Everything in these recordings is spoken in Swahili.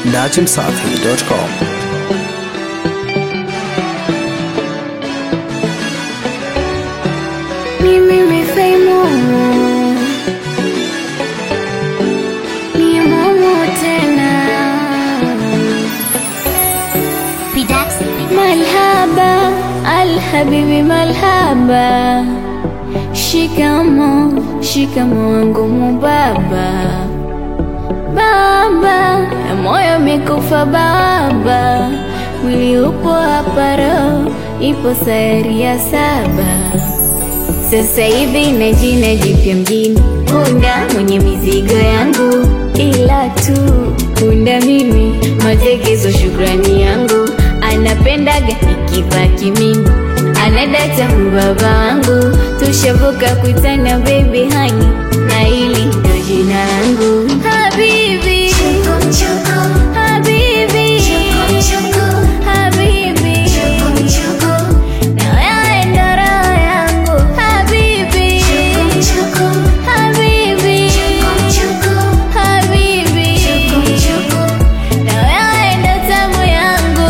dachimsafi.com. Ni mimi Faimo, ni Momo tena. Malhaba alhabibi, malhaba. Shikamo, shikamo wangu mubaba, baba ya moyo mikufa baba, mwili upo hapa, roho ipo sayari ya saba. Sasa hivi na jina jipya mjini, punda mwenye mizigo yangu, ila tu punda mimi, matekezo shukrani yangu, anapendaga nikivaa kimini, anadata baba wangu, tushavuka kuitana baby hani, na hili ndo jina langu Habibi, Habibi, Habibi, na wewe ndo roho yangu Habibi, Habibi, Habibi, na wewe ndo tamu yangu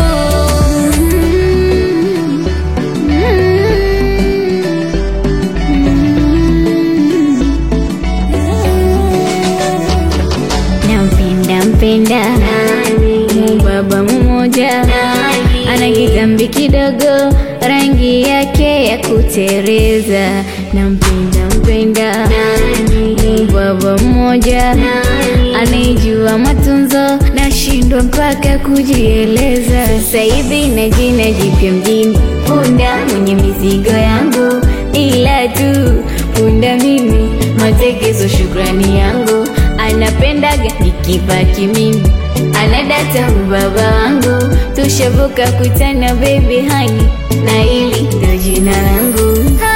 nampenda mpenda mubaba mmoja ana kitambi kidogo rangi yake ya kutereza nampenda mpenda mubaba mmoja anaijua matunzo nashindwa mpaka kujieleza sasa hivi na jina jipya mjini punda mwenye mizigo yangu ila tu punda mimi matekezo shukrani yangu anapendaga nikivaa kimini anadata ubaba wangu tushavuka kutana baby hani na hili ndo jina langu